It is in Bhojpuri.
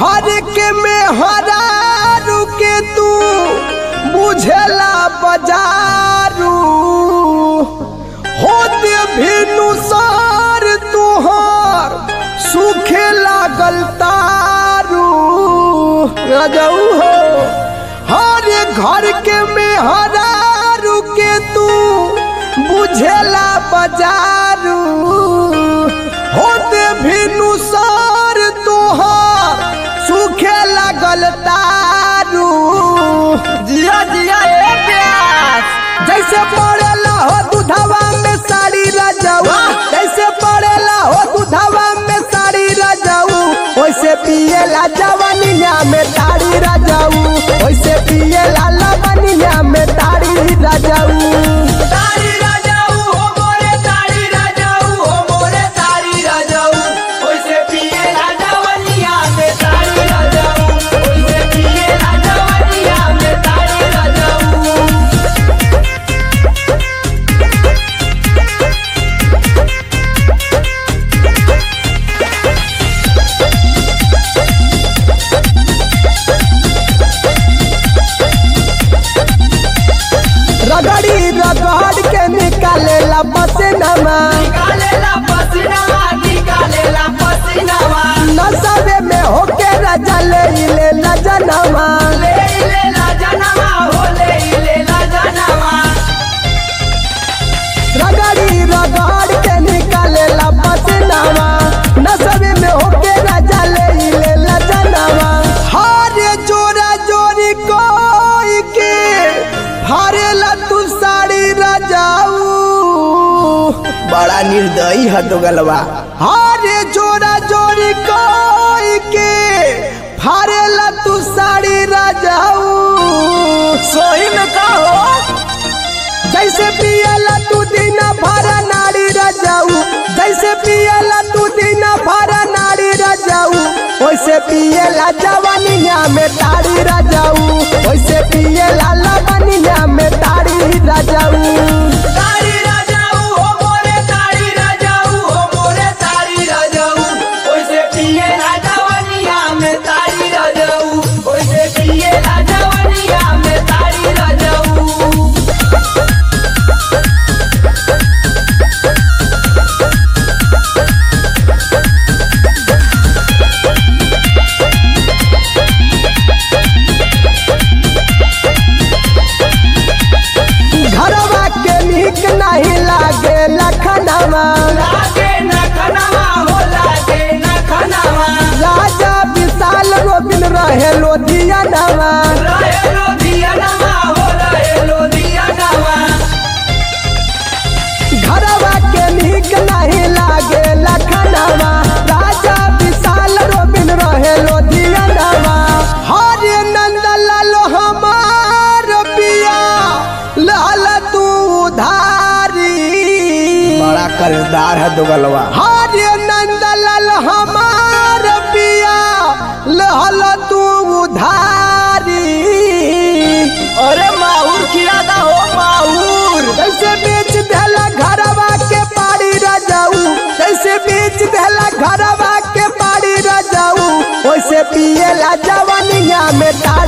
घर के में हरारू के तू बुझेला बजारू होते भिनु सार तुहार सूखे लागल तारू रजऊ हो हर घर के में हरारू के तू बुझेला बजारू होते भिनु सार तुहार सूखे लागल तारू जिया जिया ए प्यास जैसे पड़ेला हो दूधवा में साड़ी रजाऊ जैसे पड़ेला हो दूधवा में साड़ी रजाऊ वैसे पिएला जवनिया में ताड़ी रजाऊ वैसे पिएला लवनिया में ताड़ी रजाऊ तारी राजाऊ हो मोरे तारी राजाऊ हो मोरे तारी राजाऊ ओइसे पिए राजावनिया में तारी राजाऊ ओइसे पिए राजावनिया में तारी राजाऊ रगड़ी रगड़ के निकालेला पसीनामा निकालेला पसीनावा निकालेला पसीनावा नशबे में होके रजा ले लेला जनवा ले ले ला जनवा हो ले ले ला जनवा रगड़ी रगड़ के निकालेला पसीनामा नशबे में होके रजा ले लेला जनवा हरे जोरा जोरी कोई के हरेला तू साड़ी रजाऊ बड़ा निर्दयी है तो गलवा हरे जोरा जोरी कोई के फारेला तू साड़ी रजाऊ सोही में कहो जैसे पियला तू दिन भर नाड़ी रजाऊ जैसे पियला तू दिन भर नाड़ी रजाऊ वैसे पियला जवानिया में ताड़ी रजाऊ वैसे पियला लवनिया में ताड़ी रजाऊ तारी राजाऊ हो मोरे तारी राजाऊ हो मोरे तारी राजाऊ ओइसे पिए राजावनिया में तारी राजाऊ ओइसे पिए राजावनिया में तारी राजाऊ घरवा के नीक नहीं लागे लखनवा लागे न खनवा हो लागे न खनवा राजा विशाल रोबिन रहे लोधियनवा रहे लो दियनवा हो रहे लो दियनवा घरवा के नीक नहीं लागे लखनवा राजा विशाल रोबिन रहे लोधियनवा हरे नंद लालो हमार पिया लाल तू धारी बड़ा कर्जदार है दुगलवा हरे नंद लाल हमार पिया लाल तू धारी अरे माहूर खिलादा हो माहूर कैसे बेच देला घरवा के पाड़ी रजाऊ कैसे बेच देला घरवा के पाड़ी रजाऊ वैसे पिएला जवानिया में ताड़ी